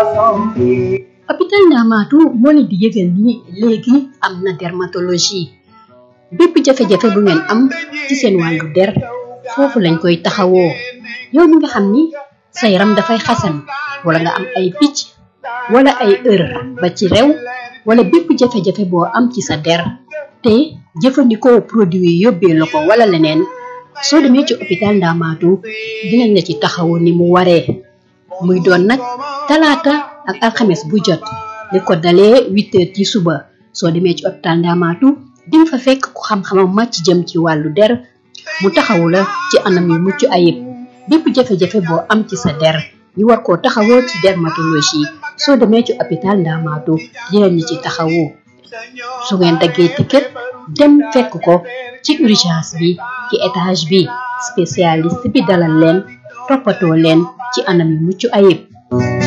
hôpital Ndamatou moo leen di yëgal ni léegi am na dermatologie bépp jafe-jafe bu ngeen am ci seen wàllu der foofu lañ koy taxawoo yow mi nga xam ni sa yaram dafay xasan wala nga am ay picc wala ay ër ba ci rew wala bépp jafe-jafe boo am ci sa der te jëfandikoo produit yi yóbbee la ko wala leneen soo demee ci hôpital Ndamatou dinañ la ci taxawu ni mu waree muy doon nag talaata ak alxames bu jot li ko dalee huit heures ci suba soo demee ci hôpital Ndamatou di nga fa fekk ku xam-xamam màcc jëm ci wàllu der mu taxawu la ci anam yu mucc ayib bépp jafe-jafe boo am ci sa der ñu war koo taxawoo ci dermatologie soo demee ci hôpital Ndamatou dinañ ci taxawu su ngeen daggee ticket dem fekk ko ci urgence bi ci étage bi spécialiste bi dalal leen toppatoo leen ci anam yu mucc ayib